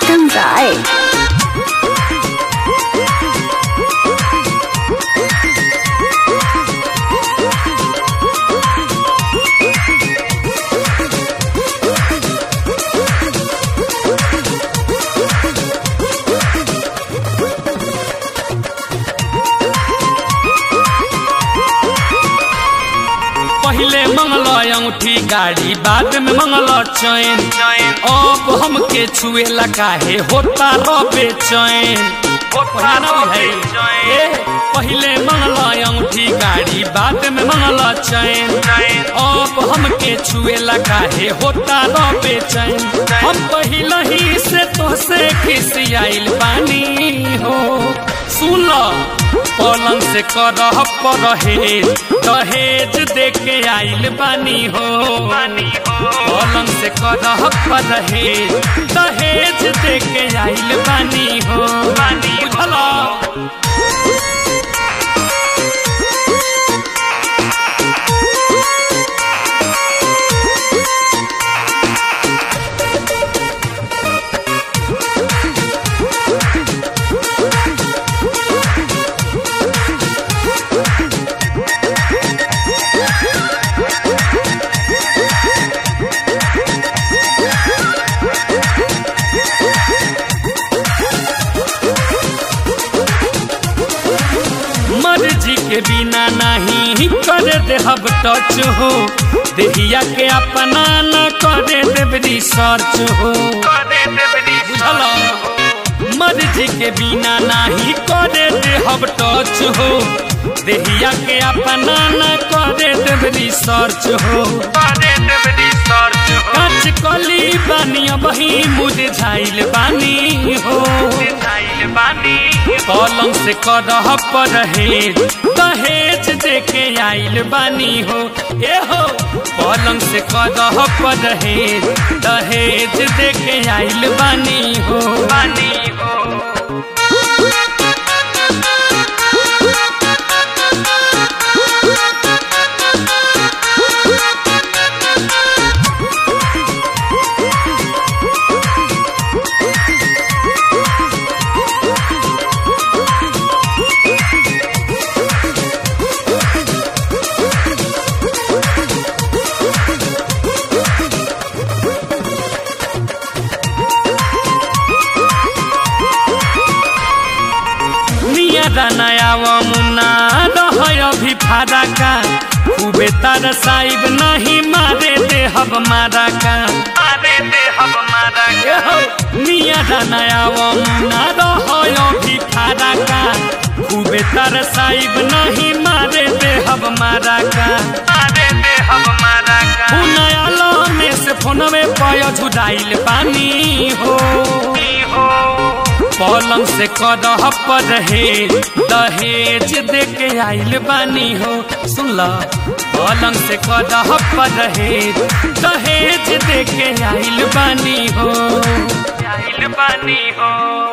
उत्तम राय पहले मंगल अंगूठी गाड़ी बाद में मंगल चैन अब हमके छुएला काहे होता रबे चैन ए, पहले मंगल अंगूठी गाड़ी बाद में मंगल चैन अब हमके छुएला काहे होता रबे चैन हम पहले ही से तोहसे खिसियाइल बानी हो सुन लो पलंग से करह परहेज दहेज दे के आइल बानी हो पलंग से करह परहेज दहेज दे के आइल बानी हो बुझला मर्जी के बिना नहीं करे देहब टच हो देहिया के अपना न करे देव रिसर्च हो बुझल मर्जी के बिना नहीं करे देहब टच हो देहिया के अपना न करे देव रिसर्च हो काच कली बानी बही मुरझाइल बानी हो पलंग से करह परहेज दहेज दे के आइल बानी हो ए हो पलंग से करह परहेज दहेज दे के आइल बानी हो बानी हो नया मुन्ना रह अभी फादा का खूबे तार साहिब नहीं मारे दे हब मारा का मारे दे हब मारा का मिया नया मुन्ना रह अभी फादा का खूबे तार साहिब नहीं मारे दे हब मारा का मारे दे हब मारा का नया में से फोन में पय झुराइल पानी हो पलंग से करह परहेज दहेज दे के आइल बानी हो सुन ल पलंग से करह परहेज दहेज दे के आइल बानी हो आइल बानी हो